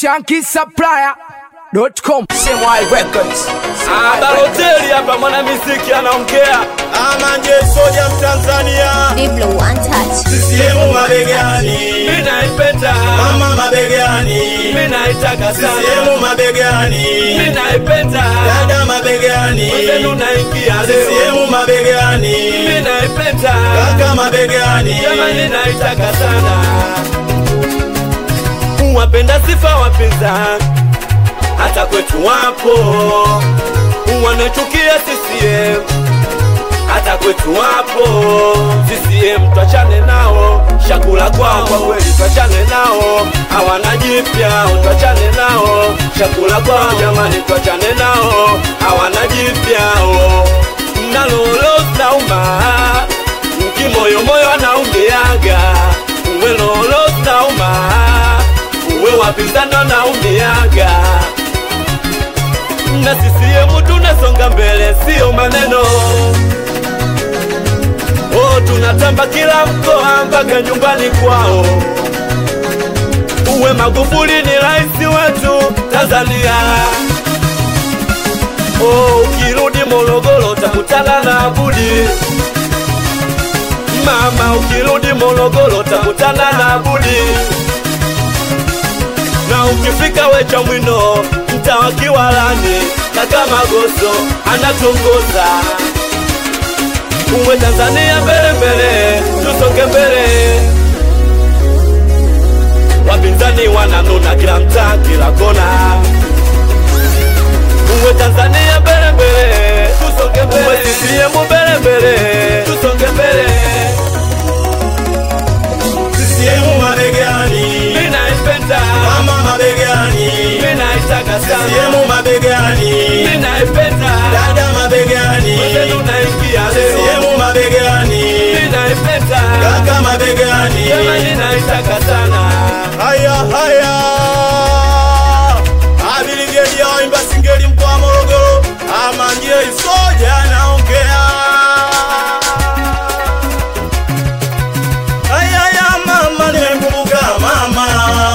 shankisupplier.com CMY Records. Ah, Baloteli hapa mwana muziki anaongea. Amanje soja Mtanzania, Diblo one touch. CCM mabegani, Mimi naipenda. mama mabegani, Mimi naitaka sana. CCM mabegani, Mimi naipenda. dada mabegani, Mwenzenu naingia leo. CCM mabegani, Mimi naipenda. kaka mabegani, Jamani naitaka sana. Wapenda sifa wapinzani hata kwetu wapo, wanachukia CCM hata kwetu wapo. CCM twachane nao, shakula kwao kwa kweli, twachane nao, hawana jipya, twachane nao, shakula kwao jamani, twachane nao, hawana jipya nalolo nauma kimoyomoyo anaumiaga uwe lolo nauma uwe wapinzani anaumiaga na CCM tunasonga mbele, sio maneno. Oh, tunatamba kila mkoa mpaka nyumbani kwao. Uwe Magufuli ni rais wetu Tanzania. Oh, ukirudi Morogoro utakutana na Abudi. Mama, ukirudi Morogoro utakutana na Abudi na ukifika wecha mwino mtawa Kiwalani kaka Magoso anatongoza uwe Tanzania mbele mbele, tusonge mbele. Wapinzani wananuna kila mtaa, kila kona. Uwe Tanzania mbele mbele, tusonge mbele. Uwe CCM mbele mbele, tusonge mbele. CCM mabegani, Mimi naipenda, mama mabegani, mimi naitaka sana, CCM mabegani, mimi naipenda. dada mabegani, Mwenzenu naingia leo, CCM mabegani, mimi naipenda, kaka mabegani, jamani naitaka sana. haya haya, abiligeli ya waimba singeli mkoa wa Morogoro, amanje isoja naongea haya ya mama, nimemkumbuka mama,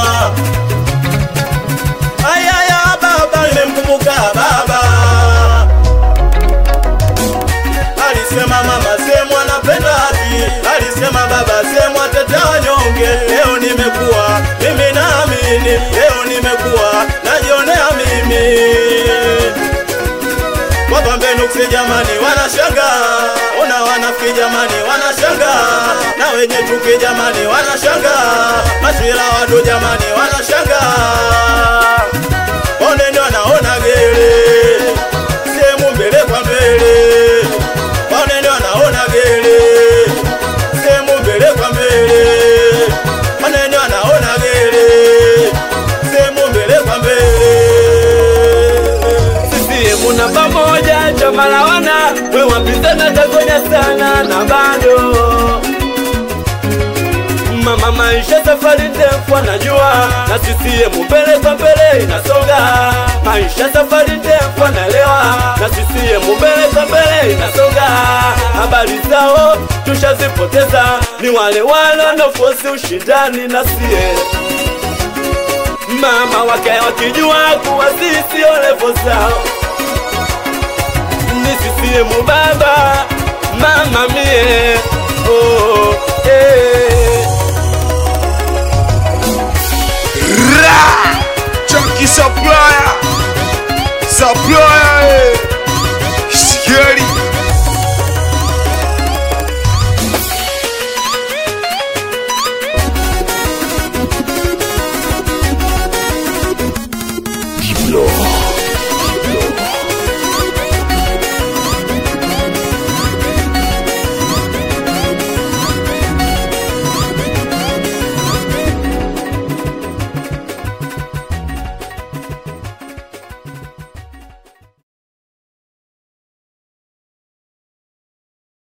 haya ya baba, nimemkumbuka baba alisema mama sehemu anapenda haki, alisema baba sehemu ateta wanyonge. Leo nimekuwa mimi naamini, leo nimekuwa najionea mimi Wapambe nuksi jamani, wanashanga ona wanafiki jamani, wanashanga na wenye chuki jamani, wanashanga mashira wadu jamani, wanashanga oneni wanaona gere sehemu mbele kwa mbele oneni wanaona gere sehemu mbele kwa mbele oneni wanaona gere sehemu mbele kwa mbele CCM na pamoja, chama la wana we wapinzani tagonya sana na bado mama, maisha safari ndefu anajua, na CCM mbele kwa mbele inasonga. Maisha safari ndefu anaelewa, na CCM mbele kwa mbele inasonga. Habari zao tushazipoteza, ni wale wale wanaofosi ushindani na sie mama wake wakijua kuwa sisi sio levo zao ni CCM baba mama mie oh, eh. Ra!